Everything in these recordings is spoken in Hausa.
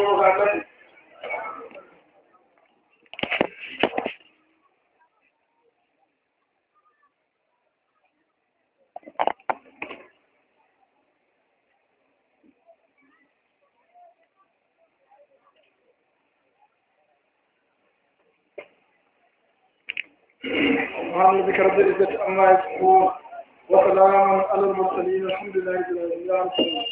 وبركاته سبحان ربك رب العزة عما يصفون وسلام على المرسلين الحمد لله رب العالمين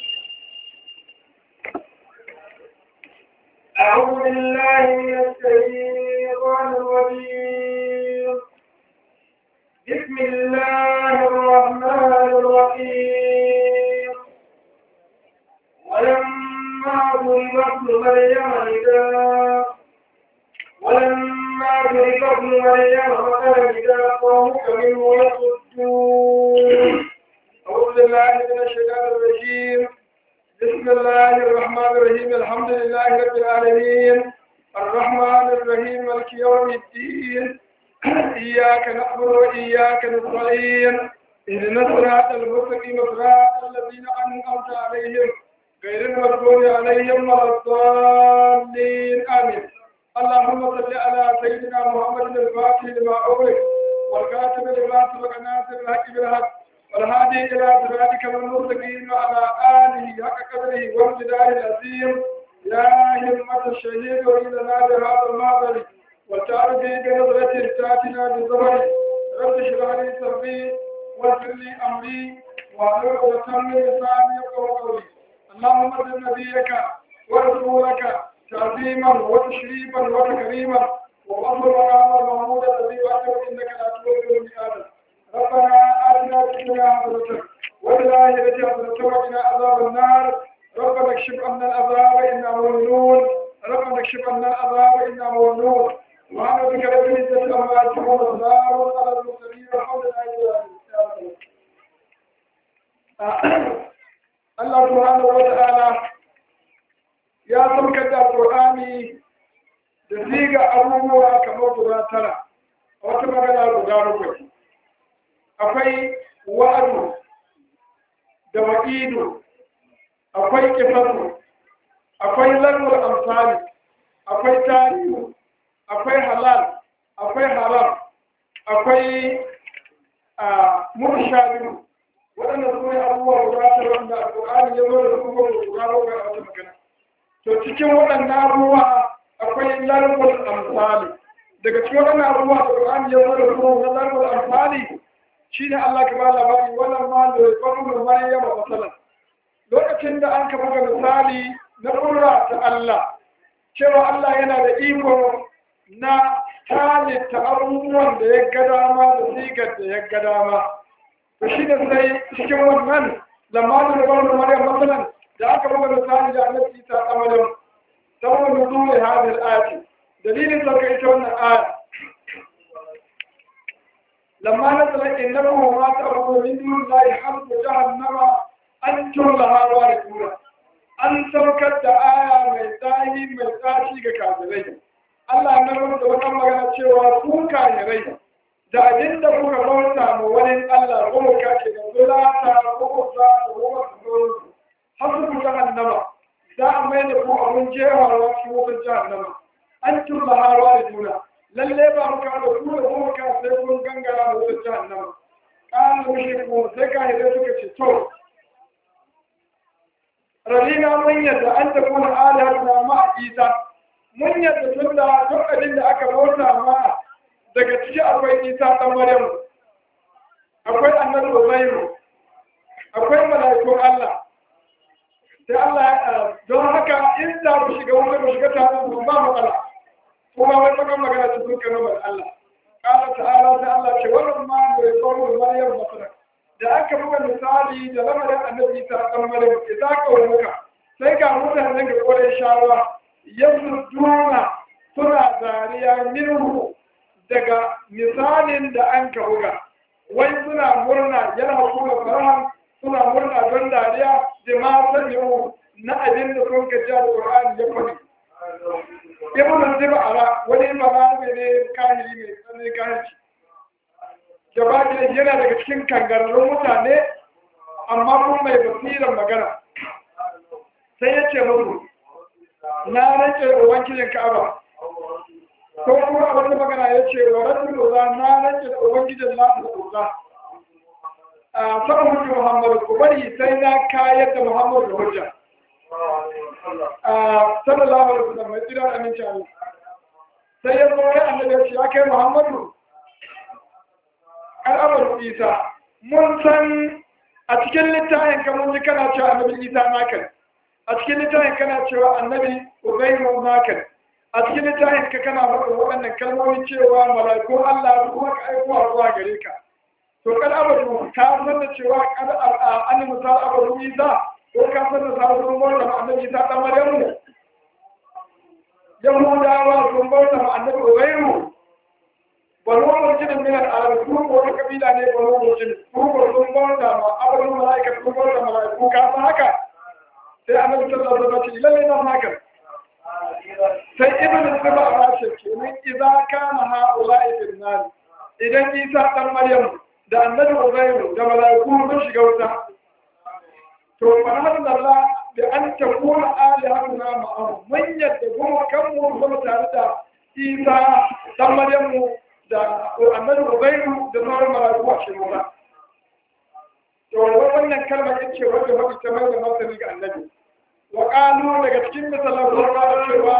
أعوذ بالله من الشيطان الرجيم بسم الله الرحمن الرحيم ولما ضرب ابن مريم إذا ولما ضرب ابن مريم مثلا إذا قومك منه يصدون أعوذ بالله من الشيطان الرجيم بسم الله الرحمن الرحيم الحمد لله رب العالمين الرحمن الرحيم مالك يوم الدين إياك نعبد وإياك نستعين اهدنا الصراط المستقيم صراط الذين أنعمت عليهم غير المغضوب عليهم ولا الضالين آمين اللهم صل على سيدنا محمد الفاتح لما أغلق والكاتب لما سبق ناصر الحق بالحق والهادي إلى صراطك المستقيم وعلى آله حق قدره وامتداره العظيم يا همة الشهيد وإلى بهذا المعبر وتعرفي بنظرة تاتنا بالزمن رب اشرح لي صدري ويسر لي أمري واحلل عقدة من لساني يفقهوا قولي اللهم صل نبيك ورسولك تعظيما وتشريفا وتكريما وفضل مقام المحمود الذي وحده انك لا تولد المئات ربنا اتنا في الدنيا حسنه وفي الاخره حسنه وقنا عذاب النار ربنا اكشف عنا العذاب انا مؤمنون ربنا اكشف عنا العذاب انا مؤمنون وعن بك رب العزه عما يصفون وسلام على المرسلين والحمد لله رب العالمين الله سبحانه وتعالى ya saukar da alƙur'ani da ziga abubuwa kamar guda tara a wata magana guda bakwai akwai wa'adu da wa'idu akwai kifasu akwai lalwar amfani akwai tarihu akwai halal akwai haram akwai murshabiru waɗanda su ne abubuwa guda tara wanda alƙur'ani ya zo da su guda bakwai a wata magana to cikin waɗannan abubuwa akwai larbul amsali daga cikin waɗannan abubuwa da Qur'ani ya zo da su na larbul amsali shine Allah ka ba labari wannan ma da qawlu maryam masalan lokacin da an ka buga misali na qurra ta Allah cewa Allah yana da iko na halitta abubuwan da ya ga dama da sigar da ya ga dama to shi da sai cikin wannan lamma da qawlu maryam masalan da aka buga misali da annabi Isa ta Maryam saboda nuzul hadhihi al-ayat dalilin sauka ita wannan aya lamma nazala innahu ma ta'budu min dunillahi harbu jahannama antum laha warithuna an saukar da aya mai tsahi mai tsashi ga kafirai Allah na rubuta wata magana cewa ku kafirai da abin da kuka bauta ma wani Allah ko ka ke da zulata ko ko da ko hasu jahannama za a mai da ku abin jewawa cikin wutar jahannama an turba harwa da juna lalle ba mu ka da ku da kuma ka sai kun gangara da wutar jahannama kana mushe ko sai ka yi suka ce to radina mun yadda an ta kuna alihar na ma isa mun yadda tun da duk abin da aka bauta ma daga ciki akwai isa dan maryam akwai annabi uzairu akwai mala'ikun allah sai Allah don haka in za ku shiga wani ku shiga tare ku ba matsala kuma wani magan magana ta sun kana mai Allah kala ta'ala sai Allah ce wannan ma da ya kawo Maryam masara da aka buga misali da lamarin annabi ta dan Maryam idan ka wuka sai ga mutanen ga kore shawa yanzu duna suna dariya minhu daga misalin da an ka buga wai suna murna yana kuma farahan suna murna don dariya da ma sanya na abin da sun gaji da Qur'ani ya faɗi. Ibn Zibara wani malami ne kahiri mai tsanin kahirci. Gaba yana daga cikin kangararrun mutane amma kuma mai basirar magana. Sai ya ce musu, na rance da ubangijin ka'aba ko kuma a wata magana ya ce wa rabbil uzza na rance da ubangijin lafi da uzza a sama hujji muhammadu ku bari sai na kayar da muhammadu da hujja a sallallahu alaihi wasallam mai tsira aminci Allah sai ya zo ya annabi ya ce ya kai muhammadu al'amar isa mun san a cikin littafin ka mun ji kana cewa annabi isa naka a cikin littafin kana cewa annabi uzairu naka a cikin littafin ka kana faɗin waɗannan kalmomi cewa mala'iku Allah su kuma ka aiko a zuwa gare ka to kan abadu ka san da cewa kan an misal abadu isa ko ka san da sabon bauta annabi isa dan maryamu yahudawa sun bauta annabi uzairu banu murjin min al-arab su ko wata kabila ne banu murjin su ko sun bauta ma abin malaika sun bauta malaiku ka san haka sai annabi sallallahu alaihi wasallam ce lalle na haka sai ibn siba ya ce kenan idza kana haula'i fil nar idan isa dan maryam da annabi uzairu da malaiku sun shiga wuta to fa Allah bi an takuna alihatuna ma'ahum mun yadda kuma kan mu kuma tare da isa dan maryamu da annabi Ubairu da sauran mala'iku a cikin wuta. To wannan kalmar ita ce wanda mafi ta mai da martani ga annabi. Wa ƙalu daga cikin misalan sun fara cewa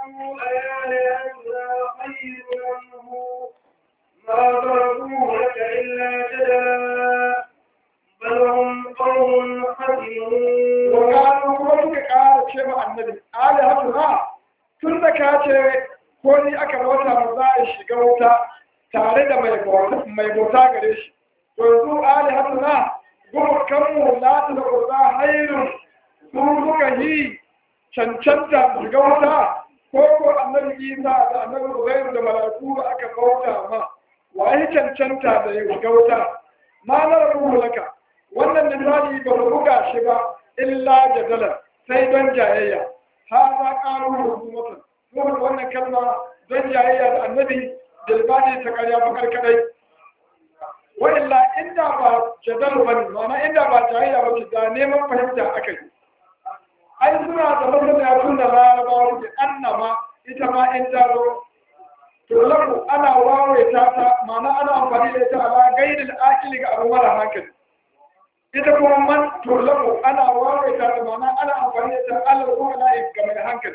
ما ضربوه لك إلا جدلا بل هم قوم خسرون وقالوا kuma suka ƙara ce ma annabi ali hatuna tun da ka ce ko ni aka bauta ma za a shiga wuta tare da mai bauta gare shi to yanzu ali hatuna kuma kanmu la ta da kusa hairun su suka yi cancanta shiga wuta ko ko annabi isa da annabi uzairu da malaku da aka bauta ma wa yi cancanta da ya shiga wuta ma na rabu laka wannan misali ba mu buga shi ba illa jadalan sai don jayayya ha za ƙaru hukumatan kuma wannan kalma don jayayya da annabi dalbani ta karya bakar kadai wa'illa inda ba jadalu ba ne ma'ana inda ba jayayya ba ce da neman fahimta aka yi ai suna da masana tun da larabawa da annama ita ma in ta zo to lafu ana wawaita ta ma'ana ana amfani da ita ala gaidil akili ga abu mara hankali ita kuma man turlamu ana wawaita da ma'ana ana amfani da ita ala kuma na ga mai hankali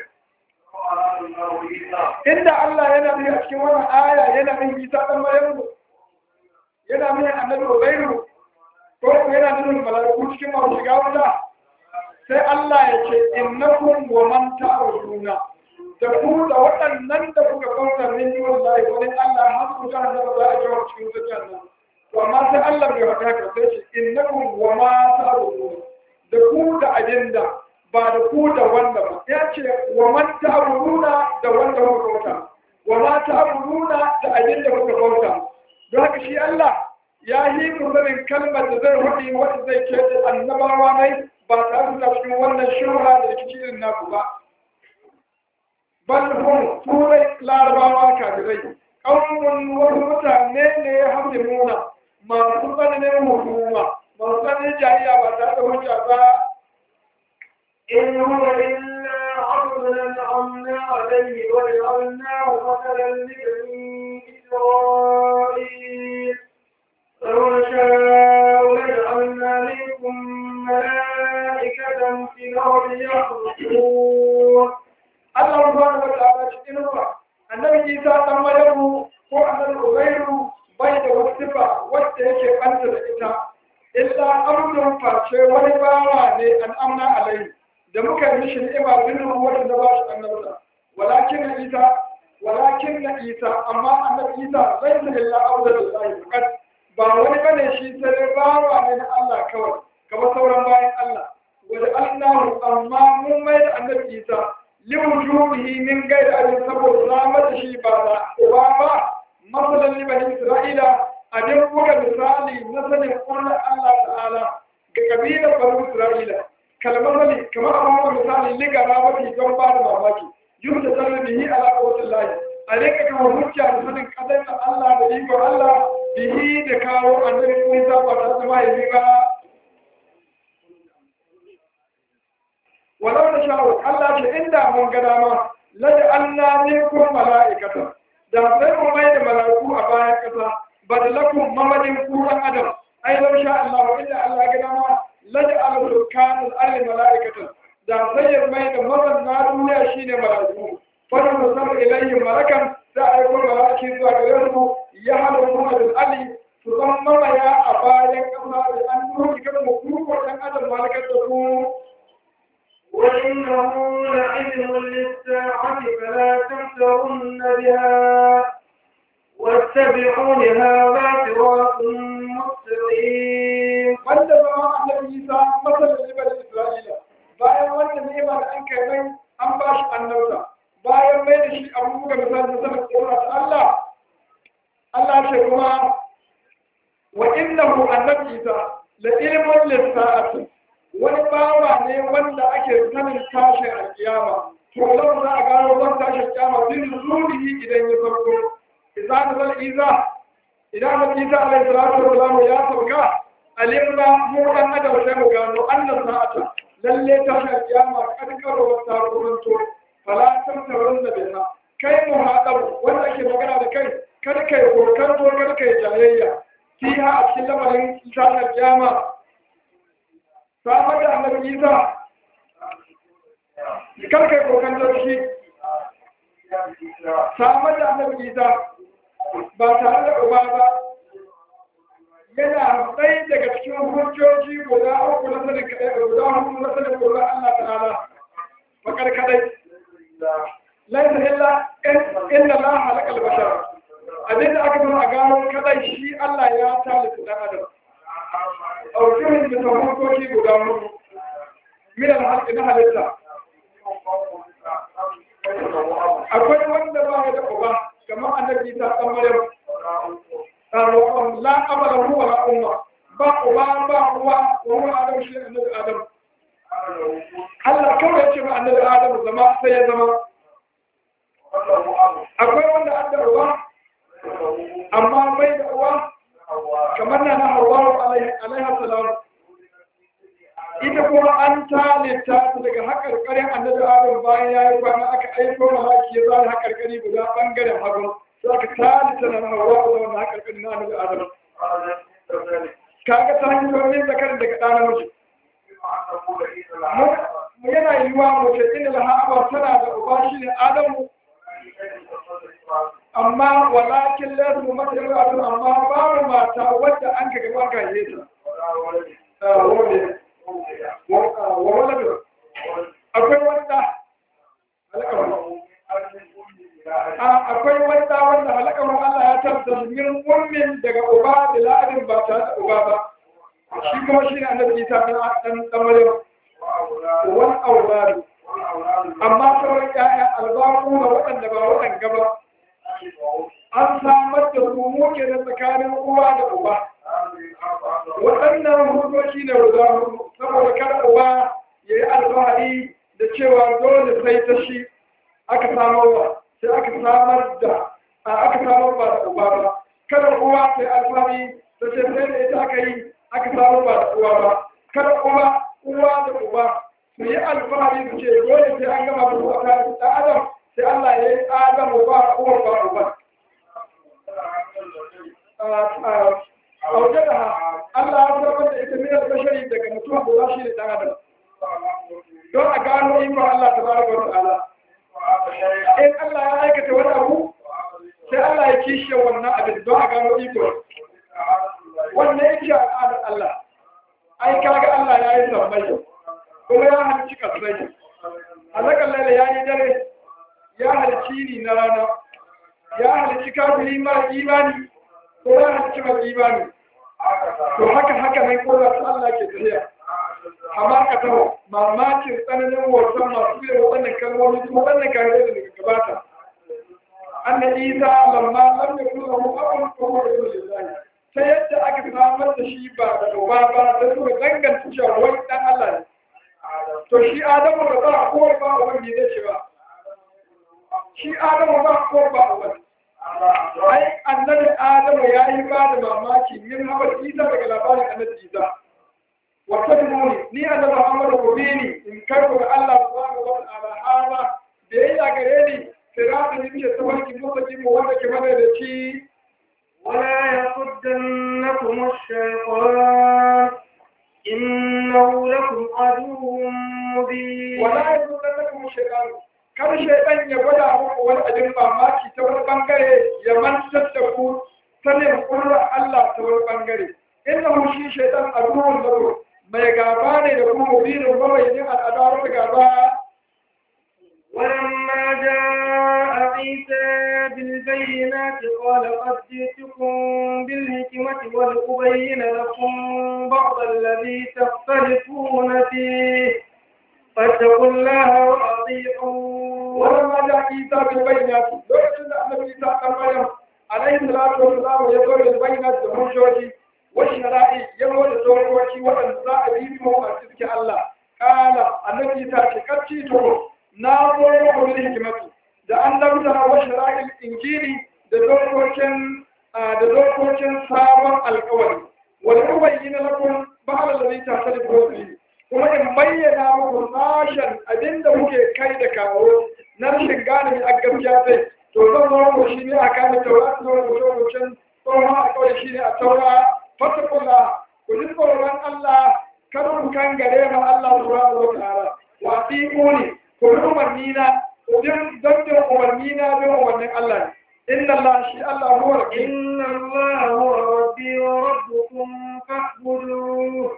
inda Allah yana nuna a cikin wannan aya yana nuna Isa dan Maryamu yana nuna Annabi Uzairu ko yana nuna malaiku cikin masu shiga wuta sai Allah ya ce innakum wa man ta'ruduna da ku da waɗannan da kuka kauta min yi wallahi wani Allah har ku kan da za a jawo cikin wuta jannan to amma sai Allah bai faɗa haka sai ce innakum wa ma ta'ruduna da ku da ajinda ba da ku da wanda ba ya ce wa man ta'buduna da wanda kuka bauta wa ma ta'buduna da abin da kuka bauta don haka shi Allah ya yi kurbarin kalmar da zai faɗi wanda zai ce da annabawa ne ba tare da cikin wannan shura da rikici irin naku ba bal hum turai larabawa kafirai ƙaunin wasu mutane ne ya hamdi muna masu tsananin hukuma masu tsananin jariya ba tare da hujja ba إن هو إلا عبد أنعمنا عليه وجعلناه مثلا لبني إسرائيل لو نشاء لجعلنا منكم ملائكة في الأرض يخلقون Allah subhanahu wa ta'ala cikin ruwa annabi Isa dan Maryamu ko annabi Uzairu bai da wasu sifa wacce yake banta da ita illa amrun face wani bawa ne an amna alai da muka yi mishi ni'ima bin ruwa da ba shi annabta walakin Isa walakin Isa amma annabi Isa laysa illa abdullahi faqat ba wani bane shi sai dai bawa ne na Allah kawai kamar sauran bayan Allah wa Allahu amma mun mai da annabi Isa liwujubihi min gairi abin saboda samar da shi ba da uba ba masalan libani isra'ila abin buga misali na sanin ƙurnar allah ta'ala ga kabilar banu isra'ila kalmar kamar a bawa misali ligara mafi don ba da mamaki yun da zarar bihi ala kawatin lahi a rika kawo hujja da sanin kadai da allah da iko allah bihi da kawo annabi isa ba tare da mahaifi ba walau da sha'u Allah ce inda mun ga dama lada Allah ne ko mala'ikata da sai mu mai da mala'iku a bayan kasa badalakum mamadin ku dan adam ai lau sha Allah inda Allah ga dama lada al-rukan al mala'ikata da sai ya mai da mazan na duniya shine mala'iku fara musar ilayhi malakan da ai ko mala'iki zuwa gare su ya hada Muhammad ali su zama mamaya a bayan kasa da an nuna kada mu kuma dan adam malakar da ku وإنه لعلم للساعة فلا تمترن بها واتبعون هذا صراط مستقيم wanda zama annabi Isa masalan libar Isra'ila bayan wanda ni'ima da an kai mai an ba shi annabta bayan mai da shi abu ga misali da sanar tsora ta Allah Allah ce kuma wa innahu annabi Isa la ilmun lis-sa'ati wani bawa ne wanda ake sanin tashin alkiyama to lau za a gano zan tashin alkiyama bin zurihi idan ya farko idan zal Isa idan annabi Isa alaihi salatu wa salam ya sauka alimna mu dan adam sai mu gano annan sa'ata lalle ta ga kiyama kad karo ta kuranto fala tamtarun da biha kai mu hadabu wanda ake magana da kai kada kai kokanto kada kai jayayya fiha a cikin lamarin tashin kiyama samar da annabi Isa kada kai kokanto shi samar da annabi Isa ba tare da uba ba yana ɗaya daga cikin hujjoji guda uku na sanin kaɗai guda hudu na sanin guda Allah ta'ala fakar kaɗai laisa illa inna la halaka al-bashar abin da aka zama a gano kaɗai shi Allah ya talita dan adam aukirin da tafarkoki guda hudu min al-halqi na halitta akwai wanda ba ya da uba kamar annabi ta dan maryam la abala huwa la umma ba uba ba uwa wa huwa adam shi annabi adam Allah kawai ya ce ba annabi adam zama sai ya zama akwai wanda an da uwa amma bai da uwa kamar na na hawa alaiha salam ita kuma an talita ta daga haƙarƙarin annabi adam bayan ya yi kwana aka aiko malaki ya zara haƙarƙari guda ɓangaren hagu za ka talita na hawa da wannan haƙarƙari na annabi adam kaga ta hanyoyin zakarin daga ɗa namiji mu yana yiwuwa mace inda da haɓa tana da uba shi ne adamu amma walakin lasu mata yawa amma babu mata wadda an ka gaba ka yi ta wa waladu akwai wanda akwai wanda wanda halakar Allah ya tabbata min ummin daga uba da la'adin ba ta da uba ba shi kuma shi ne annabi Isa dan dan dan Maryam wal auladu amma sauran ƴaƴa albaku da waɗanda ba waɗanda ba an samar da su muke da tsakanin uwa da uba waɗannan hukoki ne guda hudu saboda kar uwa ya yi alfahari da cewa dole sai ta shi aka samarwa sai aka samar da aka samar ba da uba ba kada uwa sai alfahari da ce sai da ita aka yi aka samar ba da uwa ba kada uwa uwa da uba su yi alfahari su ce dole sai an gama da su a kan ɗan adam sai Allah ya yi adamu ba uwa ba uba aujadaha Allah ya samar da ita min al-bashari daga mutum guda shi ne dan adam don a gano iko Allah tabaraka wa ta'ala in Allah ya aikata wani abu sai Allah ya kishe wannan abin don a gano iko wannan yake al'adar Allah ai kaga Allah ya yi sammai kuma ya halicci kasai alakan laila ya yi dare ya halicci ni na rana ya halicci kafiri mara imani ko ya halicci mai imani to haka haka nan ko da Allah ke tafiya amma ka taho mamakin tsananin wasan masu yin waɗannan kalmomi kuma waɗannan kare da daga gabata annabi isa lamma lam yakun lahu abun fa huwa lillahi ta yadda aka samar da shi ba da uba ba da suka danganta cewa wani dan Allah ne to shi adamu da ba ko ba wani ne ce ba shi adamu ba ko ba wani ai annabi adamu ya yi ba da mamaki min haɓar isa daga labarin annabi isa wata dumuni ni annabi muhammadu ku bi ni in kai ku ga allah madadaci ولا يصدنكم الشيطان إنه لكم عدو مبين wala ya zo da kuma shekaru kar shaitan ya gwada muku wani abin mamaki ta wani bangare ya mantar da ku sanin kurra Allah ta wani bangare inda hu shi shaitan a ruhun zaro mai gaba ne da kuma mubinin mabayin al'adar da gaba ولما جاء عيسى بالبينات قال قد جئتكم بالحكمة ولأبين لكم بعض الذي تختلفون فيه فاتقوا الله وأطيعون ولما جاء عيسى بالبينات لوكacin da annabi Isa dan Maryam alaihi salatu wassalam ya zo da bayyinat da hujjoji wa shara'i ya zo da dokoki waɗanda za a yi mu a cikin Allah kala annabi Isa ce kacci to na zo muku bil hikmatu da an lamta wa shara'i injili da dokokin da dokokin sabon alƙawari wal ubayyana lakum ba'al ladhi tasadiqu fihi kuma in bayyana muku sashen abinda kuke kai da kawo na rashin gane mai a gaskiya zai to zan zo mu shi ne a kan taura zo mu zo mu can tsohon alƙawari shi ne a taura fatakula ku ji tsoron Allah kada ku kan gare ma Allah subhanahu wa ta'ala wa tiquni ku bi umarni na ku ji don bin umarni na bin umarnin Allah ne inna Allah shi Allah huwa al إن الله هو ربي وربكم فاعبدوه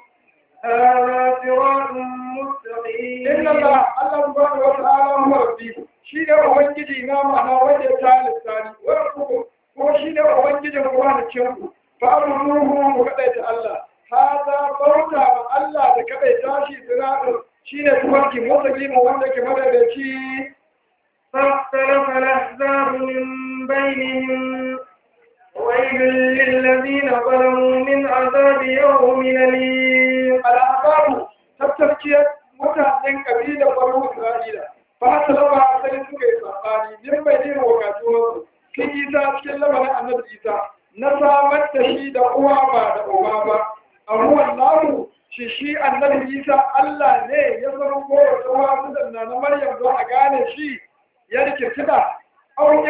هذا صراط مستقيم inna Allah Allah subhanahu wa ta'ala huwa rabbi shi ne ubangiji na ma'ana wanda ya talista ni wa rabbukum ko shi ne ubangijin ku da ku fa amruhu ku kadaita Allah hada bauta wa Allah da kadaita shi siratu shine tuwarki mutaqim wanda ke madadaci فاختلف الأحزاب من بينهم ويل للذين ظلموا من عذاب يوم أليم al'abaru tattafkiyar mutanen kabilar baro Isra'ila ba ta laba sai suka yi sabani din bai dina wakatuwarsu sun yi ta cikin lamarin annabi Isa na samar da shi da uwa ba da uba ba a ruwan namu shi shi annabi Isa Allah ne ya zama kowace wasu da na Maryam don a gane shi ya rike tuna au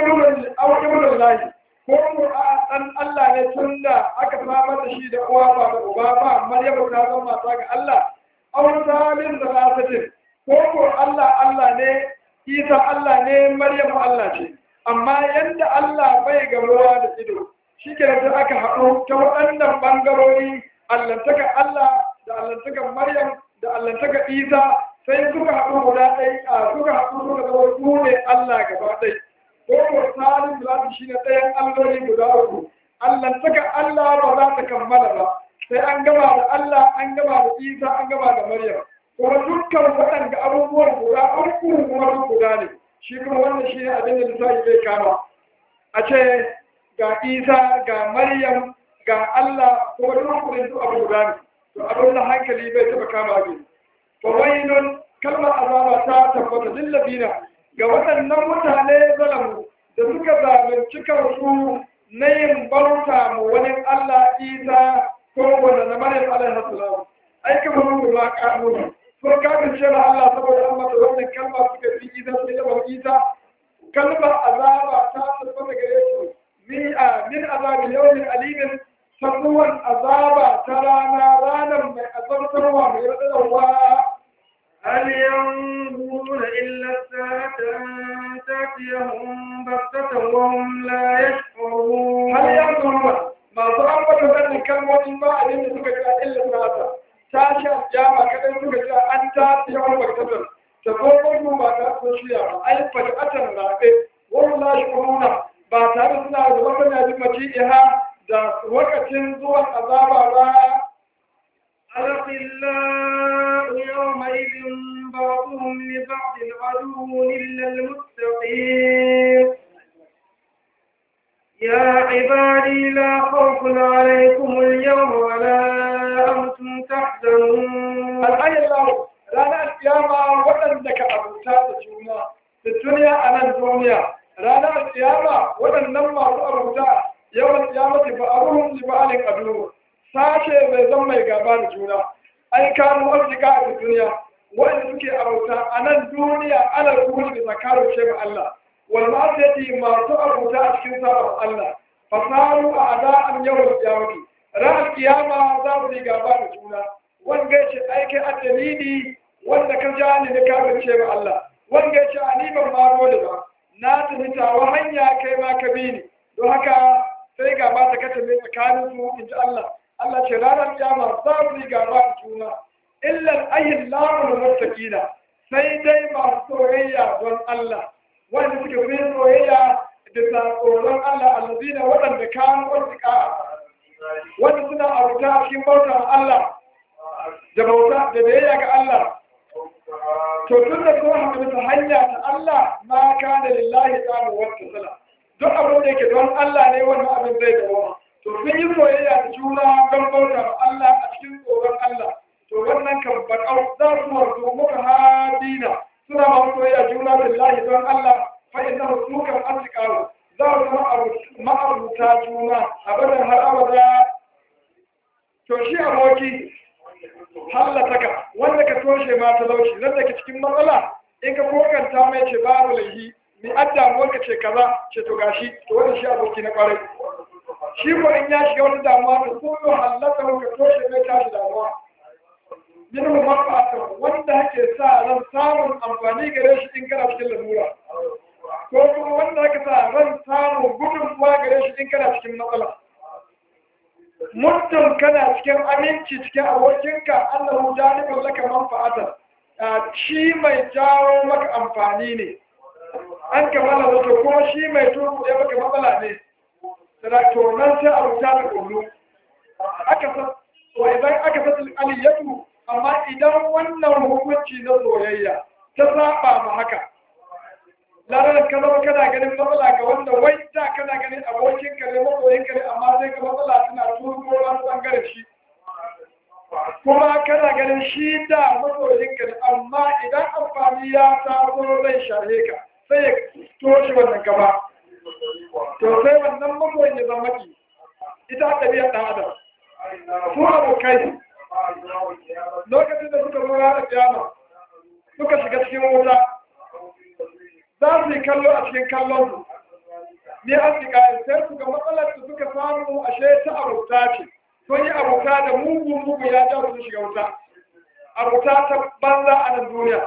ibnul lahi ko mu a dan Allah ne tun da aka samar da shi da uwa ba da uba ba Maryam ta zama mata ga Allah au zalim da lafatin ko ko Allah Allah ne Isa Allah ne Maryam Allah ce amma yanda Allah bai gamuwa da ido shi ke da aka haɗu ta waɗannan ɓangarori allantaka Allah da allantakan Maryam da allantaka Isa sai suka haɗu guda ɗai a suka haɗu suka zama su ne Allah gaba ɗai ko ko tsarin da shi ne ɗayan alloli guda uku allantaka Allah ba za ta kammala ba sai an gama da Allah an gama da Isa an gama da Maryam kuma dukkan waɗanda abubuwan guda uku kuma duk guda ne shi kuma wannan shi ne abin da lissafi zai kama a ce ga Isa ga Maryam ga Allah kuma duk kudin duk abu guda ne to abin da hankali bai taɓa kama abin fawailun kalmar azaba ta tabbata lillabina ga waɗannan mutane zalamu da suka zalunci kansu na yin bauta mu wani Allah Isa ko wanda na Maryam alaihi salam ai kamar mu ba kanu ko kafin ce da Allah saboda an mata wannan kalma suka fi Isa sai da Isa kalmar azaba ta tabbata gare su min a min azabi yawmin alimin sabuwan azaba ta rana ranar mai azabtarwa mai radarwa هل ينظرون إلا الساعة أن تأتيهم بغتة وهم لا يشعرون هل ينظرون masu ambata wannan kalmomin ba abin da suka jira illa nasa tashi aljama kadai suka jira an ta yawan baktatar ta zo mu ba ta so shirya ba ai fajatan rabe wani lashi kuruna ba tare suna da wata najin maci'iha da lokacin zuwan azaba ba الأخلاء يومئذ بعضهم لبعض عدو إلا المتقين يا عبادي لا خوف عليكم اليوم ولا أنتم تحزنون al'ayin lahu ranar kiyama waɗanda ka abuta da juna da duniya a nan duniya ranar kiyama waɗannan masu abuta yawan kiyamati ba a ruhun libalin adu sashe mai zan mai gaba da juna ai kanu arzika a duniya waɗanda suke abuta a nan duniya ana ruhun da zakarar ce ga Allah wal ma'asiyati masu abuta a cikin sabon Allah fasaru a ada'an yawon kiyamati ranar kiyama za su yi gaba da juna wanda ya ce aiki a dalili wanda ka ja ni na kafirce ma Allah wanda ya ce a ni ban ma dole ba na tafi tawa hanya kai ma ka bi ni don haka sai gaba ta kace mai tsakanin su in ji Allah Allah ce ranar kiyama za su yi gaba da juna illal ayyin lamul muttaqina sai dai masu soyayya don Allah wanda suke fi soyayya da tsoron Allah allazina waɗanda kanu wasiƙa wanda suna abuta a cikin bautar Allah da bauta da biyayya ga Allah to tun da kuma haka ta hanya ta Allah ma kana lillahi ta'ala wa ta'ala duk abin da yake don Allah ne wannan abin zai dawo to sun yi soyayya da juna don bautar Allah a cikin tsoron Allah to wannan kan bakau za su warzo muka hadina suna ma soyayya juna lillahi don Allah fa innahu sukan asqalu za su zama ma'abuta juna abadan har abada to shi aboki hallataka wanda ka toshe ma talauci nan da ke cikin matsala in ka kokanta mai ce babu laihi ni adda ka ce kaza ce to gashi to wannan shi aboki na kwarai shi ko in ya shiga wata damuwa to ko yo hallata ka toshe mai tashi damuwa minhu manfa'ata wanda hake sa ran samun amfani gare shi in kana cikin lalura ko kuma wanda hake sa ran samun gudunmuwa gare shi in kana cikin matsala muddin kana cikin aminci cikin abokinka annahu janibun laka manfa'atan shi mai jawo maka amfani ne an kamala wato kuma shi mai tuku ya maka matsala ne to nan sai a rubuta da kullu aka sa wa idan aka sa aliyatu amma idan wannan hukunci na soyayya ta saba ma haka larar ka zama kana ganin matsala ga wanda wai da kana ganin abokin ka ne masoyin ka ne amma zai ga matsala tana turo wani bangaren shi kuma kana ganin shi da masoyin ka ne amma idan amfani ya taso zai shahe ka sai ya toshe wannan gaba to sai wannan masoyin ya zama ki ita ɗabi'ar ɗan adam su abokai lokacin da suka zo ranar kiyama suka shiga cikin wuta za su yi kallo a cikin kallon su ne an fi kayan sai su ga matsalar da suka samu ashe ta abuta ce sun yi abuta da mugun mugu ya ja su shiga wuta abuta ta banza a nan duniya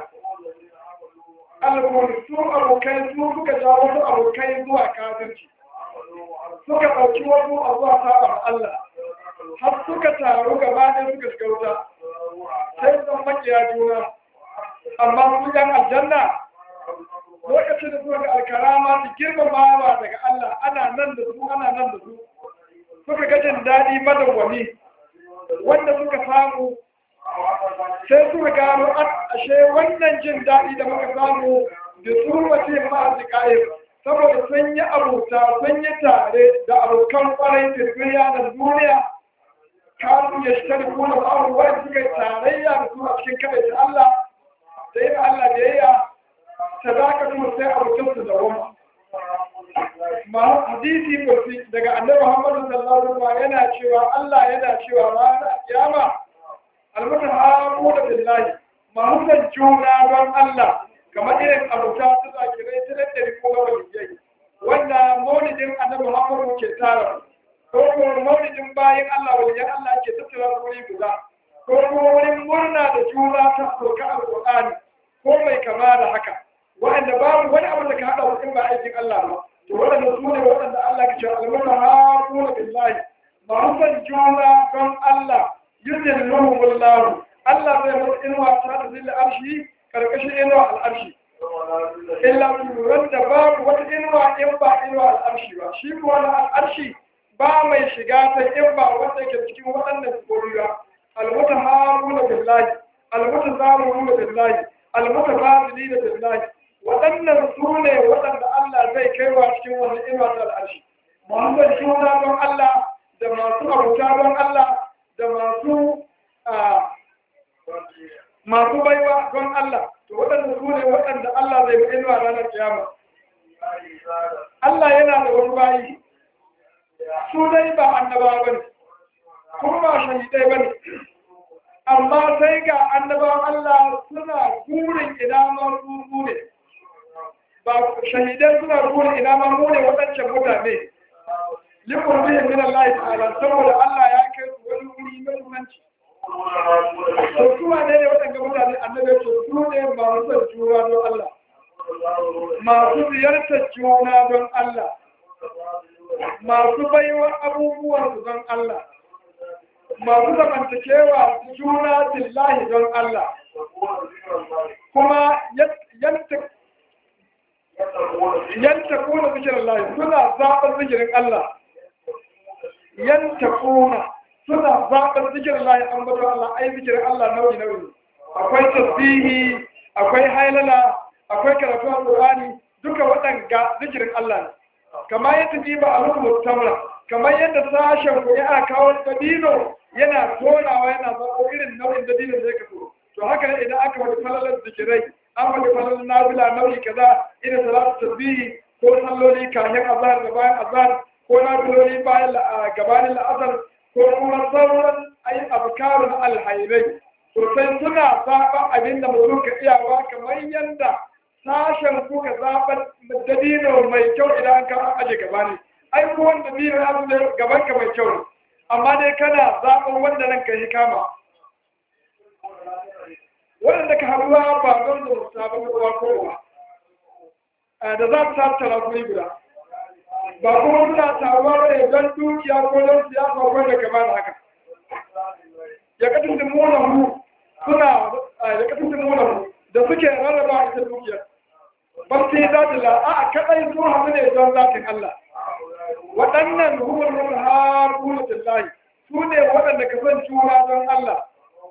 alkul su abokai su suka ja wasu abokai zuwa kafirci suka ɗauki wasu a zuwa saɓar Allah har suka taru gaba ɗaya suka shiga wuta sai zan makiya juna amma su yan aljanna lokacin da suka ga alkarama su girmamawa daga Allah ana nan da su ana nan da su suka ga jin daɗi madawwami wanda suka samu sai suka gano ashe wannan jin daɗi da muka samu da su mace ma'azi ƙa'ir saboda sun yi abuta sun yi tare da abokan kwarai da yanar duniya kanu ya shi tare kuna ba'aru wani suka yi tarayya da su a cikin kaɗai ta Allah da yin Allah da yayya sadaka kuma sai abokan su da wama ma hadisi kursi daga annabi Muhammad sallallahu alaihi wasallam yana cewa Allah yana cewa ranar kiyama almutahamu da billahi mahudan juna don Allah kamar irin abuta su zakirai ta da riko ga waliyai wanda maulidin annabi Muhammad ke tara ko kuma maulidin bayan Allah waliyan Allah ke tattara wuri guda ko kuma wurin murna da juna ta sauka alqur'ani ko mai kama da haka wa'anda babu wani abu da ka hada wasu ba aikin Allah ba to waɗanda su ne waɗanda Allah ke cewa almutahamu da billahi mahudan juna don Allah yuzin lahumullahu Allah zai mutu inuwa ta da zilla arshi karkashin inuwa al'arshi illa turan da babu wata inuwa in ba inuwa al'arshi ba shi kuwa na al'arshi ba mai shiga ta in ba wanda yake cikin waɗannan koriya almuta haruna billahi almuta zaruna billahi almuta fadili da billahi waɗannan su ne waɗanda Allah zai kaiwa cikin wani inuwa ta al'arshi Muhammad juna don Allah da masu abuta don Allah da masu masu baiwa don Allah to waɗanda su ne waɗanda Allah zai bi inuwa ranar kiyama Allah yana da wani bayi su dai ba annaba ba ne kuma ba shahidai ba ne amma sai ga annabawan Allah suna gurin ina ma su ne ba shahidai suna ruwa ina ma mu ne waɗancan mutane likun bihi min Allah ta'ala saboda Allah ya kai su wani wuri mai muhimmanci to su ma ne waɗanda mutane annabi ya ce su ne masu son juna don Allah masu ziyartar juna don Allah masu baiwa abubuwan su don Allah masu zamantakewa juna billahi don Allah kuma yanta yanta kuna zikirin Allah suna zaɓar zikirin Allah yanta kuna suna zaɓar zikirin Allah an bata Allah ai zikirin Allah nauyi nauyi akwai tasbihi akwai hailala akwai karatu alqur'ani duka waɗanga zikirin Allah ne kamar yadda ji ba a rubuta tamra kamar yadda sashen ku ya kawo dabino yana tonawa yana zaɓo irin nau'in dabino da ya kaso to haka ne idan aka wani falalar zikirai an wani falalar nabila nau'i kaza irin salatu tasbihi ko salloli kayan azhar da bayan azhar ko nabiloli bayan gabanin la'asar ko kuma sauran ayi abkarun alhairai to sai suna zaɓa abin da mutum ka iyawa kamar yadda sashen ku ka zaɓar dabino mai kyau idan ka aje gaba ne ai ko wanda dabino ya zo gaban ka mai kyau ne amma dai kana zaɓar wanda nan ka yi kama waɗanda ka haɗuwa ba don da mutu ba kowa kowa da za su sa tara kuri guda ba kuma suna taruwa ne don dukiya ko don siyasa ko da kama da haka ya katin da mona mu suna ya katin da mona mu da suke rarraba ita dukiyar ba su yi zaɗin la a kaɗai su haɗu ne don zatin Allah waɗannan hukumar mutu har bulutun layi su ne waɗanda ka san juna don Allah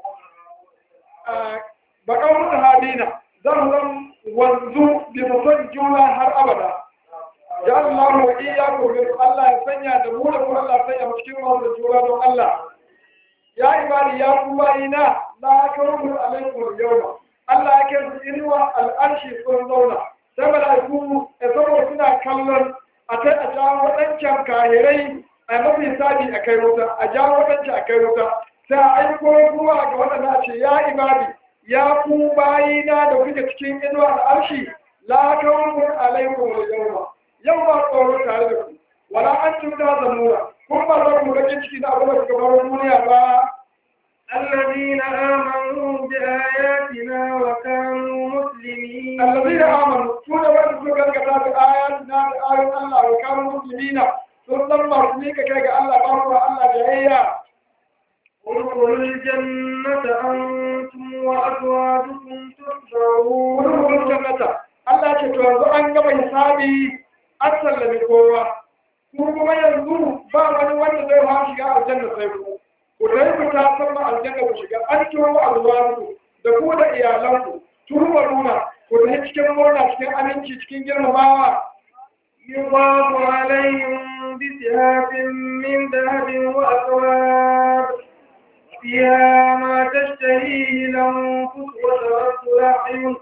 baƙar mutu hadina zan zan wanzu bisa son juna har abada ya Allah wa iya gobe Allah ya sanya da mu da kuma Allah sanya mu cikin masu juna don Allah ya ibadi ya ku bayina la kawru alaikum yawma Allah ya kai su inuwa al'arshi sun zauna sai mala'iku ya saboda suna kallon a kai a jawo waɗancan kahirai a mafi sabi a kai wuta a jawo waɗancan a kai wuta sai a aiko ruwa ga waɗanda ce ya ibadi ya ku bayina da kuke cikin inuwa al'arshi la kawru alaikum yawma yau ba tsoro tare da ku wala an cuta zamura kun ba za ku bakin ciki na abin da kuka bar duniya ba الذين آمنوا بآياتنا وكانوا مسلمين الذين آمنوا سورة وقت سورة كتاب آياتنا بآيات الله وكانوا مسلمين سورة مرسلين كيك الله بارك الله جهيا ادخلوا الجنة أنتم وأزواجكم تحبرون ودخلوا الجنة Allah ce to yanzu an gama hisabi an sallame kowa ku kuma yanzu ba wani wanda zai ha shiga aljanna sai ku ku dai ku ta san ma aljanna ku shiga an turo alwaru da ku da iyalanku turba nuna ku da cikin murna cikin aminci cikin girmamawa يضاف عليهم بسهاب من ذهب وأكواب فيها ما تشتهيه الأنفس وترد الأعين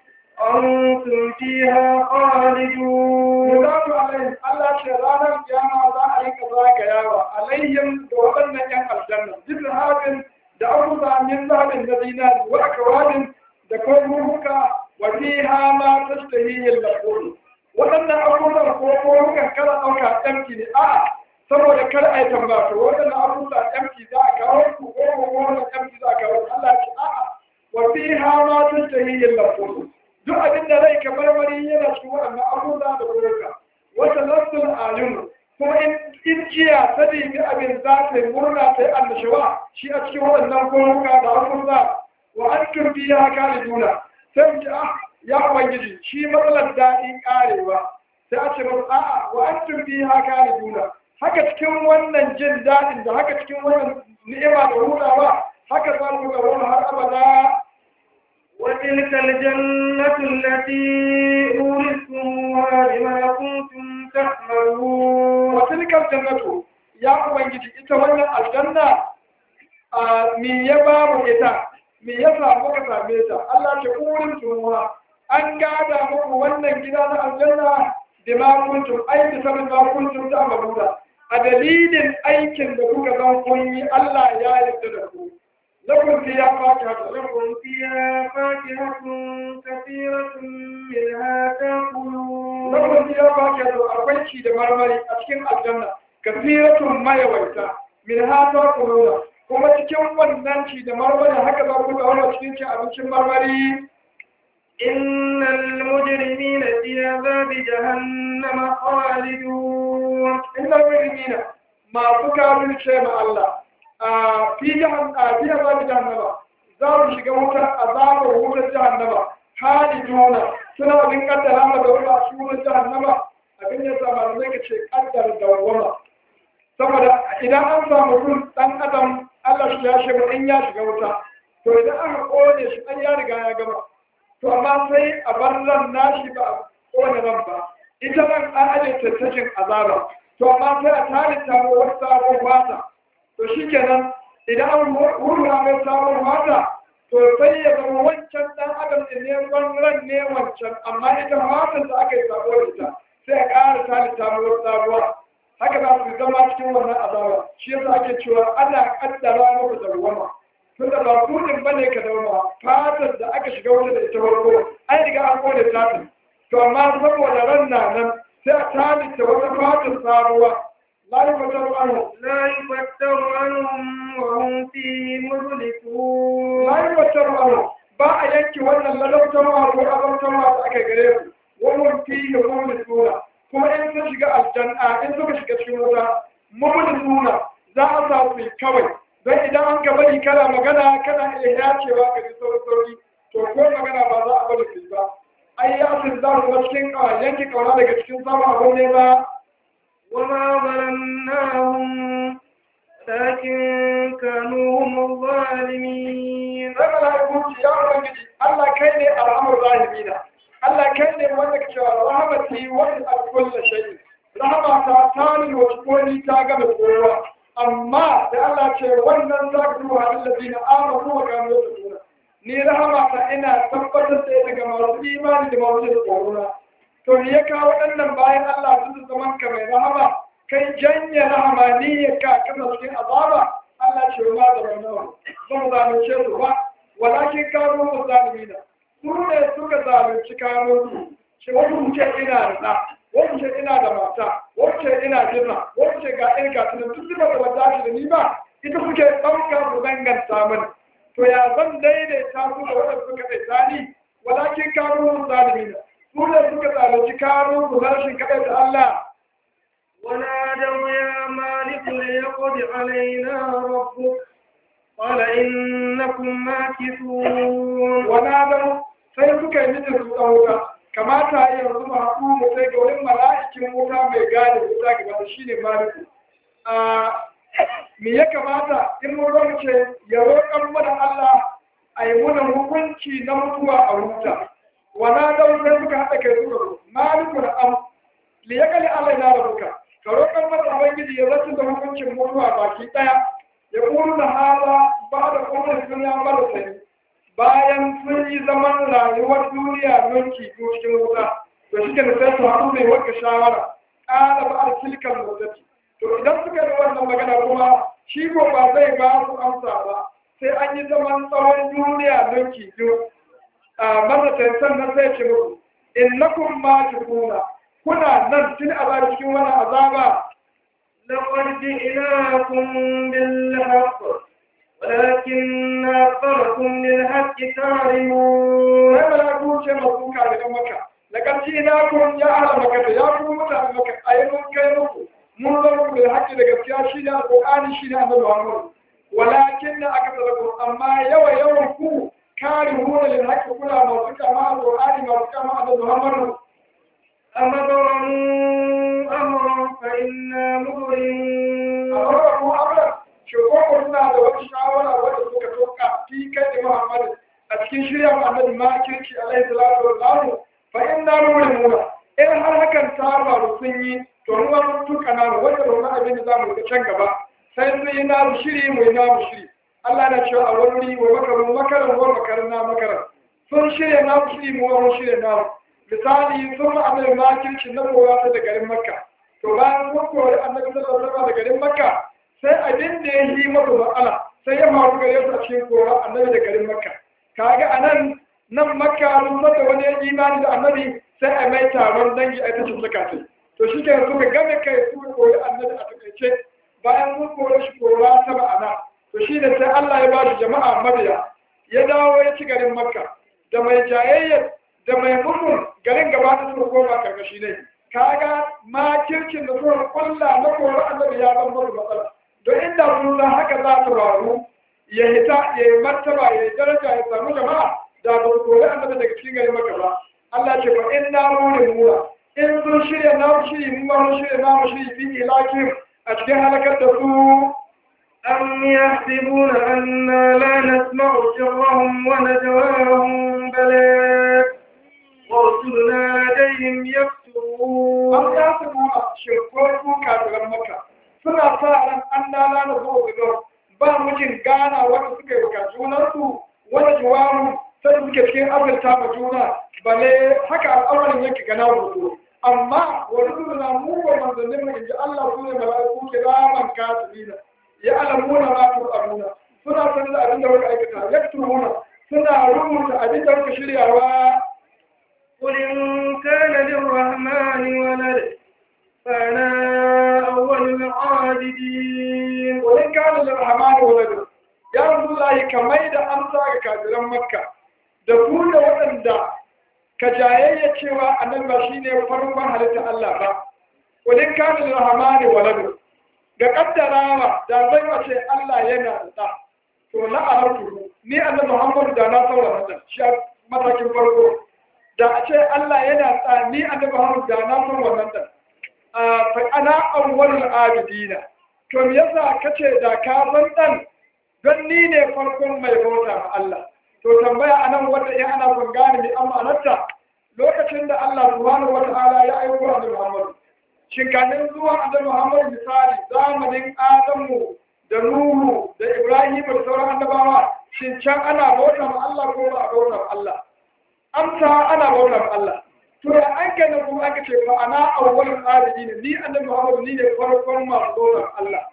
أنتم فيها خالدون Yuzatu alaihim Allah ce ranar kiyama za a yi kaza ga yawa alaihim da waɗannan ƴan aljanna jikin hafin da abubuwa min zaɓin na zinari wa akawabin da kwaruruka wa fiha ma tashtahihi al-laqul waɗannan abubuwan ko kwarurukan kada ɗauka ɗanki ne a'a saboda kar a yi tambata waɗannan abubuwa ɗanki za a kawo ku ko ko wannan ɗanki za a kawo Allah ce a'a wa fiha ma tashtahihi al-laqul duk abin da rai kamar mari yana cikin waɗannan abubuwa da kurka wata nassun ayun kuma in in jiya ta nemi abin za ta yi murna ta yi annashawa shi a cikin waɗannan kurka da abubuwa wa an turbi ya kare juna sai mu ji ah ya ubangiji shi matsalar daɗi ƙarewa sai a ce masa a'a wa an turbi ya kare juna haka cikin wannan jin daɗin da haka cikin wannan ni'ima da hutawa haka za mu ga wani har abada وتلك الجنة التي أورثتموها بما كنتم تعملون وتلك الجنة يا ubangiji ita wannan aljanna a me ya ba mu ita me ya samu ka same ta Allah ke urin tumuwa an gada muku wannan gida na aljanna da ma kuntum ai da sanin ma kuntum ta mabuda a dalilin aikin da kuka zan kun yi Allah ya yarda da ku lakum fiya fatiha لكم فيها فاكهة كثيرة منها تأكلون lahum fiha fakihatu akwai ci da marmari a cikin aljanna kasiratun mayawaita min hata kuluna kuma cikin wannan ci da marmari haka za ku dawo cikin cin abincin marmari إن المجرمين في عذاب جهنم خالدون innal mujrimina masu kafirce ma Allah a fi jahan a fi azab jahannama za mu shiga wutar azabar wutar jahannama haliduna suna bin kaddara ma da wuta su wutar jahannama abin ya sa malamai ka ce kaddar dawwama saboda idan an samu run dan adam Allah shi ya shiga in ya shiga wuta to idan aka kone shi an ya riga ya gama to amma sai a bar ran nashi ba a kone ran ba ita nan an aje tattacin azaba to amma sai a talita mu wata sabon fata to shikenan idan an hurra mai sabon fata to sai ya zama wancan dan adam din ne ran ne wancan amma ita fatan da aka yi sabo da ita sai a ƙara talita mu wata sabuwa haka za su zama cikin wannan azaba shi yasa ake cewa ana kaddara muku dawwama tunda ba kudin bane ka dawwama fatar da aka shiga wata da ita farko an riga an kone tatin to amma saboda ran na nan sai a talita wata fatar sabuwa la yufattaru anhu لا يفتر عنهم وهم فيه مبلسون la yufattaru anhu ba a yanke wannan lalautarwa ko azabtarwa da aka gare su wannan fi da kuma suna kuma in sun shiga aljanna in suka shiga cikin wuta mummun suna za a sa su kawai don idan an ka bari kana magana kana iya yacewa ka ji sauri sauri to ko magana ba za a bari su yi ba ai ya sun za su cikin yanke kauna daga cikin samun abin ne ba وما ظلمناهم لكن كانوا هم الظالمين sai mala'iku ce ya ubangiji Allah kai ne al'amur rahimina Allah kai ne wanda ka cewa rahmati wa al-kullu shay'in rahama ta tani wa koni ta ga kowa amma da Allah ce wannan za ka duba alladina amanu wa kanu yattaquna ni rahama ta ina tabbatar da ita ga masu imani da masu jin tsoro to ni ya kawo waɗannan bayan Allah su zaman ka mai rahama kai janye rahama ni ya ka kana cikin azaba Allah ce ma da wannan ban zalunce su ba walakin kanu muzalimina su ne suka zalunci kanu su shi wani mutum ina da ɗa wani ce ina da mata wani ce ina jirna wani ce ga ɗin ga tunan tun zuba da wata shi da ni ba ita suke ɗauka su danganta mani to ya zan daidaita su da wadda suka ɗaita ni walakin kanu muzalimina su ne suka zalunci kanu su rashin kaɗai da Allah ونادوا يا مالك ليقض علينا ربك قال إنكم ماكثون ونادوا sai suka yi mijin su ɗan wuta kamata a yanzu ma haɗu mu sai ga wani mala'ikin wuta mai gane wuta gaba da shi ne maliku me ya kamata in mun rauce ya roƙar mana Allah a yi muna hukunci na mutuwa a wuta wana da sai suka haɗa kai suka zo maliku da am li ya kali Allah na rabuka ka roƙar mana ubangiji ya zartar da hukuncin mutuwa baki ɗaya ya ƙuru da hala ba da kuma sun ya mara sani bayan sun yi zaman rayuwar duniya mulki ko cikin wuta to shi ke sai su haɗu mai wanka shawara ƙara ba a silkan motsaci to idan suka yi wannan magana kuma shi ko ba zai ba su amsa ba sai an yi zaman tsawon duniya mulki biyu a mazatan sannan sai ce muku innakum ma kuna kuna nan tun a cikin wannan azaba لقد جئناكم بالحق ولكن أكثركم للحق كارهون sai malaku ce masu kare da maka da ƙarshe na kun ya ala maka da ya kuma mutane maka a yi mun kai muku mun zama ku da haƙƙi da gaskiya shi ne alƙur'ani shi ne annabi Muhammad walakin na aka tsara amma yawa yawan ku kare huna lil haƙƙi kula masu kama alƙur'ani masu kama annabi Muhammad أمروا أمرا فإنا مبرمون amma ku amra shi ko ku suna da wata shawara wadda suka toka fi kai da Muhammad a cikin shirya annabi ma kirki alaihi salatu wa salam fa inna nurimuna in har hakan ta faru sun yi to ruwa mun tuka na wanda ba wani abin da zamu ga can gaba sai sun yi na shiri mu yi na shiri Allah na cewa a wani wa makaru makaran wa makaran na makaran sun shirya na shiri mu wa shirya na misali sun ma annabi ma kirki na kowa ta da garin Makka to bayan sun kori annabi sallallahu alaihi wasallam da garin Makka sai abin da ya yi masa matsala sai ya faru gare su a cikin kowa annabi da garin Makka kaga anan nan makka sun da wani ya imani da annabi sai a mai taron dangi a ita suka ce to shi ke suka game kai suka koyi annabi a takaice bayan sun kore shi kora ta ma'ana to shi da sai Allah ya ba shi jama'a mabiya ya dawo ya ci garin makka da mai jayayyar da mai mutum garin gaba ta suka koma karkashi ne kaga makircin da suka kulla na kora annabi ya zama musu matsala don inda sun san haka za ta faru ya hita ya yi martaba ya yi daraja ya samu jama'a da ba su kori annabi daga cikin garin makka ba Allah ce fa in na murin mura in sun shirya na shiri mu ma mun shirya na mu shiri fi ilakim a cikin halakar da su أم يحسبون أنا لا نسمع سرهم ونجواهم بلى ورسلنا لديهم يكتبون an ya su nuna shirkokin kafiran maka suna sa ran an lala na zuwa gudun ba mujin gana wanda suka yi wa junansu wani jiwaru sai suke cikin azurta ma juna bale haka al'amarin yake gana rubutu amma wani suna mu wa manzannin mu inji Allah su ne mala'iku kiraman kasirina ya alamuna ma tu'amuna suna sanin abin da muka aikata yaktubuna suna rubuta abin da muka shiryawa قل إن كان للرحمن ولد فأنا أول العابدين wani kana da rahmanu waladu ya rasulullahi kamar da amsa ga kafiran makka da ku da waɗanda ka jayayya cewa annabi ba shine farkon halitta Allah ba wani kana da rahmanu waladu ga kaddarawa da zai wace Allah yana da ɗa to na alartu ni annabi Muhammad da na saura mata shi a matakin farko da a ce Allah yana da ni annabi Muhammad da na saura wannan da fa ana awwalul abidina to me yasa kace da ka san dan don ni ne farkon mai bauta ma Allah to tambaya anan wanda ya ana son gane ni amma anarta lokacin da Allah subhanahu wataala ya aiko annabi Muhammad shin kanin zuwa annabi Muhammad misali zamanin Adamu da Nuhu da Ibrahim da sauran annabawa shin can ana bauta ma Allah ko ba a bauta ma Allah amsa ana bauta ma Allah to da an kai na kuma aka ce fa ana awwalul abidin ni annabi Muhammad ni ne farkon masu bauta ma Allah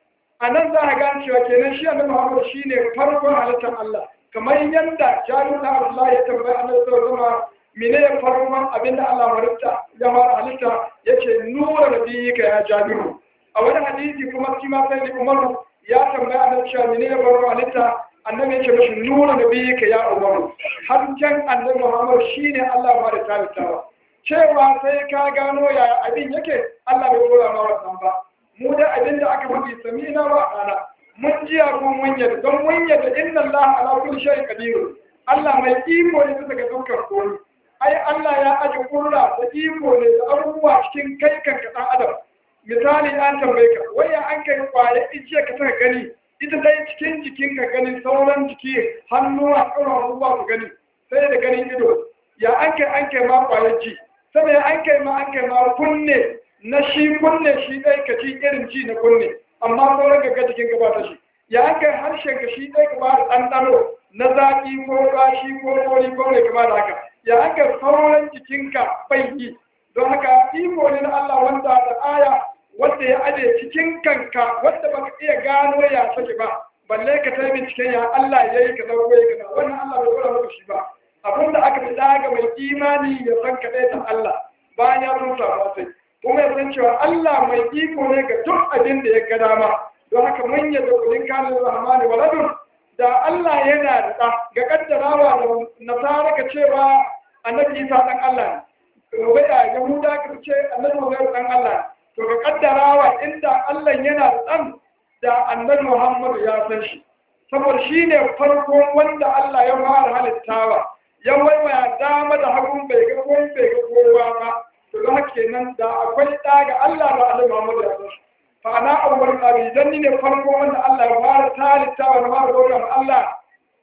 a nan za a gane cewa kenan shi annabi Muhammad shine farkon halittar Allah kamar yadda Jabir da Allah ya tambaya annabi sallallahu alaihi wasallam mene farkon abinda Allah halitta ya fara halitta yace nura nabiyika ya Jabiru a wani hadisi kuma shi ma sai Umar ya tambaya annabi cewa mene farkon halitta annabi yace mishi nura nabiyika ya Umar har can annabi Muhammad shine Allah ba da talittawa cewa sai ka gano yaya abin yake Allah bai dora ma wannan ba mu da abin da aka faɗi samina wa ana mun jiya ko mun yadda don mun yadda inna Allah ala kulli shay'in qadir Allah mai iko ne bisa ga dukkan komai ai Allah ya aje kurra da iko ne da abubuwa cikin kai kan ka dan adam misali an tambaye ka waya an kai kwaye ijiya ka saka gani ita dai cikin jikin ka gani sauran jiki hannuwa ƙaura abubuwa ku gani sai da ganin ido ya an kai an kai ma kwayar ji saboda an kai ma an kai ma kunne na shi kunne shi ɗai ka ci irin ji na kunne amma sauran gaggar jikin ka ba ta shi ya an kai harshen ka shi ɗai ka ba da ɗanɗano na zaƙi ko ƙashi ko kori ko mai kama da haka ya an kai sauran jikinka bai yi don haka iko ne na Allah wanda da aya wanda ya aje cikin kanka wanda baka iya gano ya sake ba balle ka ta binciken ya Allah ya yi ka zama ya kaza wannan Allah bai dora maka shi ba abinda aka fi daga mai imani ya san kaɗai ta Allah bayan ya tuta ba sai kuma ya san cewa Allah mai iko ne ga duk abin da ya ga dama don haka mun yadda kulin kanin rahmani waladun da Allah yana da ɗa ga kaddarawa da nasara ka cewa annabi Isa dan Allah ne gobe da Yahuda ka ce annabi Muhammad dan Allah ne to ga kaddarawa inda Allah yana da ɗan da annabi Muhammad ya san shi saboda shi ne farkon wanda Allah ya fara halittawa ya waiwaya dama da hagun bai ga kowa bai ga kowa ba to za kenan da akwai ɗa ga Allah ba Allah Muhammad ya san shi fa ana awwal qabi dan ni ne farko wanda Allah ya fara talittawa na fara gauran Allah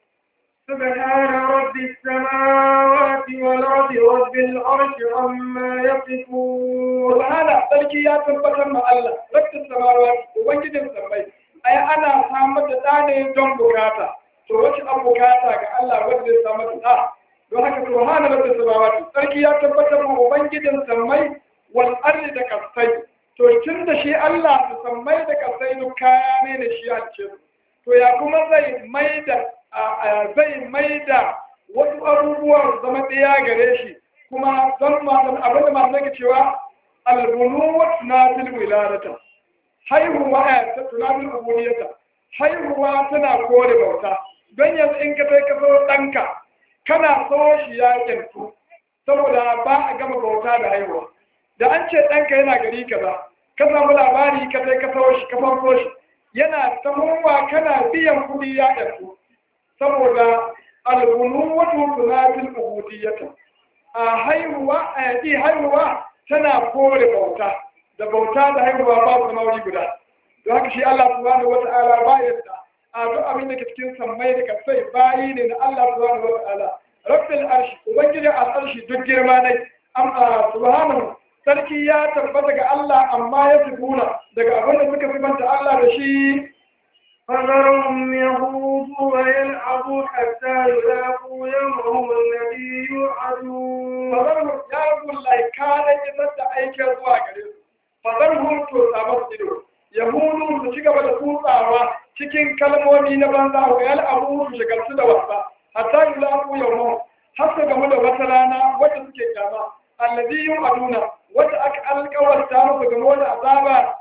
سبحان رب السماوات والأرض رب العرش عما يصفون subhana sarki ya tabbatar ma Allah rabbis samawati ubangijin sammai ai ana samar da ɗa ne don bukata to wace an bukata ga Allah wanda zai samar da ɗa don haka subhana rabbis samawati sarki ya tabbatar ma ubangijin sammai wal ardi da kasai to tun da shi Allah da sammai da kasai duk kaya ne da shi a cikin to ya kuma zai maida zai maida wasu abubuwa su zama ɗaya gare shi kuma don abin da masu nake cewa albunu na fil wiladata haihuwa a ta tunanin ubudiyata haihuwa tana kore bauta don yanzu in ka kai ka so ɗanka kana so shi ya kyantu saboda ba a gama bauta da haihuwa da an ce ɗanka yana gari kaza ka samu labari ka sai ka so shi ka farko shi yana tahowa kana biyan kuɗi ya kyantu saboda albunu wato tunanin ubudiyata a haihuwa a yaƙi haihuwa tana kore bauta da bauta da haihuwa ba su mauri guda don haka shi Allah subhanahu wata'ala ba yadda a duk abin da ke cikin sammai da kasai bayi ne na Allah subhanahu wata'ala rabbil arshi ubangijin al'arshi duk girma ne amma subhanahu sarki ya tabbata ga Allah amma ya tubuna daga abin da suka sifanta Allah da shi فذرهم يخوضوا ويلعبوا حتى يلاقوا يومهم الذي يوعدون fazarhum ya rabu lai kana isar da aikin zuwa gare su fazarhum to samu ido yahudu su ci gaba da kutsawa cikin kalmomi na banza wa yal abu su shigaltu da wasa hatta yulaku yawma har su gamu da wata rana wadda suke kyama allazi yu'aduna wadda aka alƙawarta musu game da azaba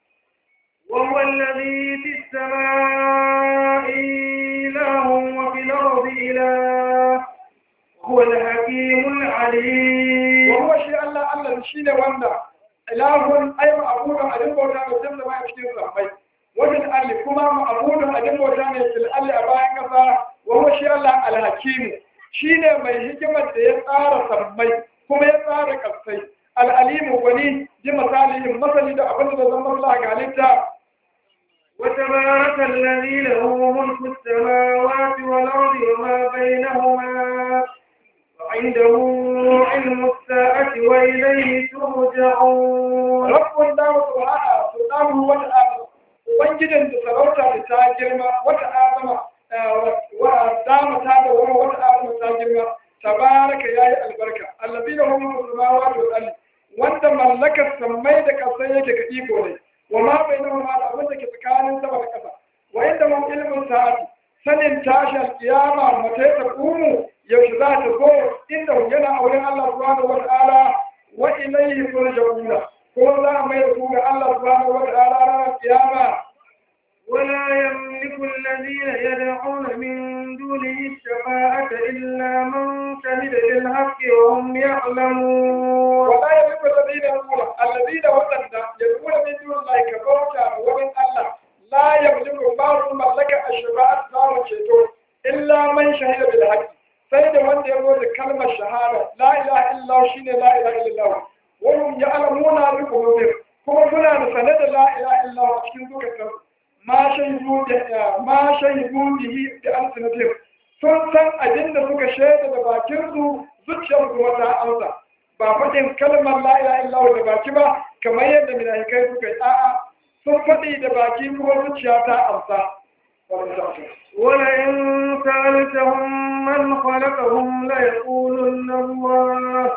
وهو الذي في السماء إله وفي الأرض إله هو الحكيم العليم وهو شيء الله الله شيء wanda ilahun ai ma'abudun abin bauta mai jalla ma a cikin sammai wajen alli kuma ma'abudun abin bauta ne fil alli a bayan kasa wa huwa shi Allah alhakimu shine mai hikimar da ya tsara sammai kuma ya tsara kasai al'alimu wani ji misalihin masali da abin da zan maslaha ga halitta وتبارك الذي له ملك السماوات والأرض وما بينهما وعنده علم الساعة وإليه ترجعون rabbun da subhana subhanahu wa ta'ala ubangijin da sarauta da ta girma wata azama wa dama ta da wani wata azama ta girma tabaraka yayi albarka allazi lahu mulku samawati wal ardi wanda mallakar sammai da kasai yake ga iko ne wa ma bainahuma da abin da ke tsakanin sama da kasa wa inda mun ilmin sa'ati sanin tashi alkiyama mata ta kumu yaushe za ta zo inda yana auren Allah subhanahu wa ta'ala wa ilayhi turja'una ko za a mai da ku ga Allah subhanahu wa ta'ala ranar kiyama ولا يملك الذين يدعون من دونه الشفاعة إلا من شهد بالحق وهم يعلمون ولا يملك الذين يقولون الذين وطن يقول من دون الله كبوتا ومن الله لا يملك بعض ملك الشفاعة دار الشيطان إلا من شهد بالحق sai da wanda ya zo da kalmar shahada la ilaha illa shi ne la ilaha illa wa hum ya'lamuna bi qulubihim kuma suna da sanar da la ilaha illa a cikin zukatansu ma shahidu da ma shahidu bihi da alsinatihim sun san abin da suka shaida da bakin su zuciyar kuma ta amsa ba faɗin kalmar la ilaha illa da baki ba kamar yadda minahikai suka yi a'a sun faɗi da baki kuma zuciya ta amsa ولئن سألتهم من خلقهم ليقولن الله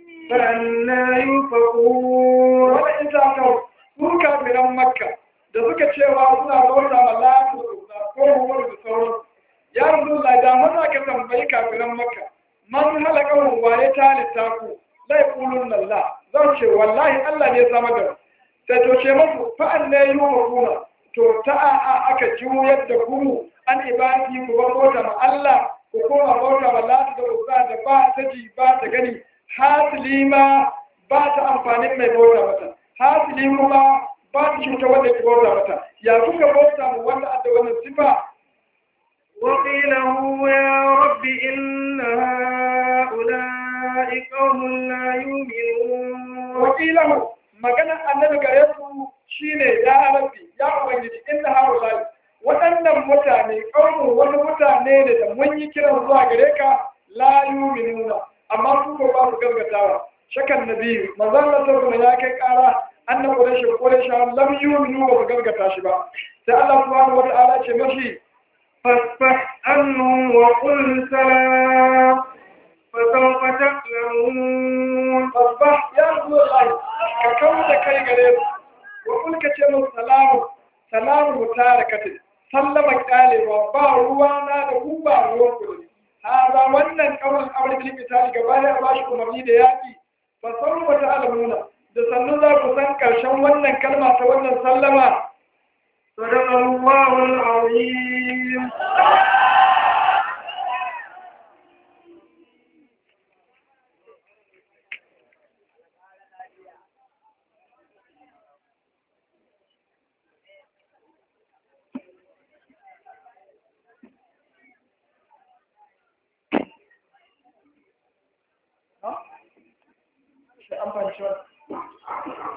فأنا يؤفكون wani in ta kawo su kafiran makka da suka cewa suna bauta ma lati da ko hukumar da sauran ya rasu da da maza ka tambayi kafiran makka man halaka hun waye ta littafu lai kulun lalla zan ce wallahi allah ne sama da sai to ce masu fa'an ne yi wa kuma to ta a aka juyar da ku an ibadi ku ba bauta ma allah ku koma bauta ma lati da uzza da ba ta ji ba ta gani hasili ma ba ta amfanin mai bauta mata hasili kuma ba ta cuta wanda ke bauta mata ya kuka bauta mu wanda adda wannan sifa وقيل هو يا رب إن هؤلاء قوم لا يؤمنون wakilahu magana annabi gare su shine ya rabbi ya ubangiji inna haulai waɗannan mutane ƙaunin wani mutane ne da mun yi kiran zuwa gare ka la yuminuna amma su ko ba su gargatawa shakan nabi manzon Allah sallallahu ya kai ƙara annabi quraish quraish lam yuminu ba su gargata shi ba sai Allah subhanahu wa ta'ala ce mashi فاصفح عنهم وقل سلام فسوف تعلمون fasbah ya rasulullahi ka kawo da kai gare su wa kul ka ce musu salamu salamu mutarakatin sallama kyalewa ba ruwa na da ku ba ruwan ku da ni hada wannan kawai amurkin misali gaba ya ba shi umarni da yaƙi ba san wata alamuna da sannu za ku san ƙarshen wannan kalma ta wannan sallama صدق الله العظيم shi an fahimci wannan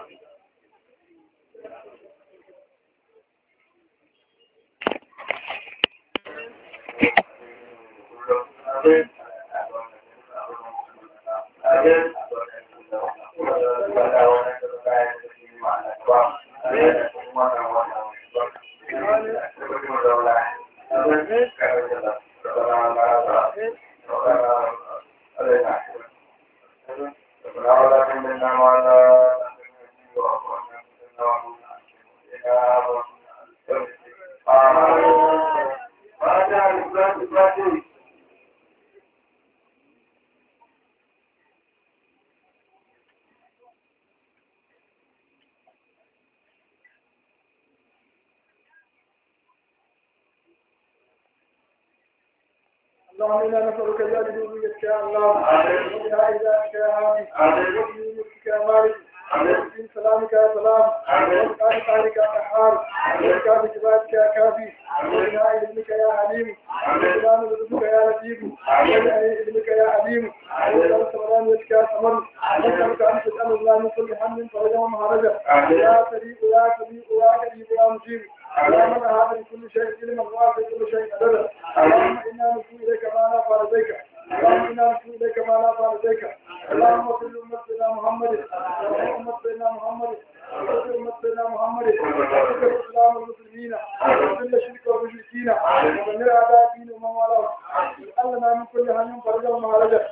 اللهم انا نسالك يا جدودك يا الله وبها اذاك يا هادي وبنعمتك يا مالك وبدين سلامك يا سلام وبقال قهرك يا قهار وبكافي كبارك يا كافي وبناء علمك يا عليم وبسلام رزقك يا لطيف وبناء علمك يا عليم وبسلام سمرانيتك يا سمر وبسلامك ان تسال الله من كل هم فرجا ومهرجا يا سريع يا سريع يا كريم يا مجيب اللهم هذا لكل شيء علما وافي كل شيء عددا اللهم انا نشكو اليك ما لا فارضيك اللهم انا نشكو اليك ما لا فارضيك اللهم صل امتنا محمد اللهم امتنا محمد وصل امتنا محمد وصل الاسلام والمسلمين وذل الشرك والمشركين ودمر اعداء الدين ومن والاه اجعلنا من كل هم فرجا ومهرجا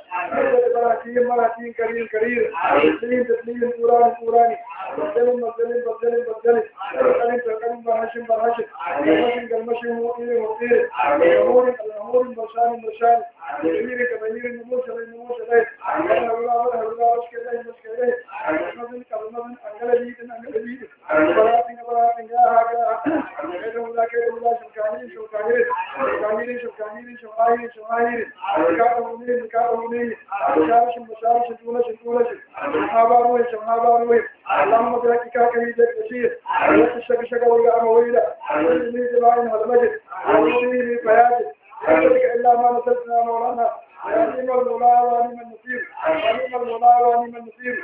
براكين براكين كريم كريم تسليم تسليم قران قراني بدل بدل بدل بدل بدل تكلم برهشم برهشم برهشم كالمشي مطير مطير الأمور الأمور برشان برشان كبير كبير نموش لي نموش لي أنا ولا ولا ولا مش كده مش كده مثلا كلمة أنجل بيت أنجل بيت براتين براتين يا هذا كده ولا كده ولا شكانين شكانين شكانين شكانين شماهير شماهير كاتبوني كاتبوني شارش مشارش شتولا شتولا شماباروي شماباروي اللهم بركك كريم بشير وتشك شك ولا أمويلا وإني جماعين هالمجد وإني بياجد ذلك إلا ما نسلتنا مولانا ونعم المولى ونعم النصير ونعم المولى ونعم النصير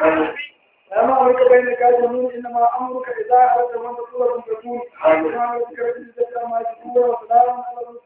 أما أمرك بينك جميل إنما أمرك إذا أردت أن تقول تكون سبحان ربك رب العزة عما يصفون وسلام على المرسلين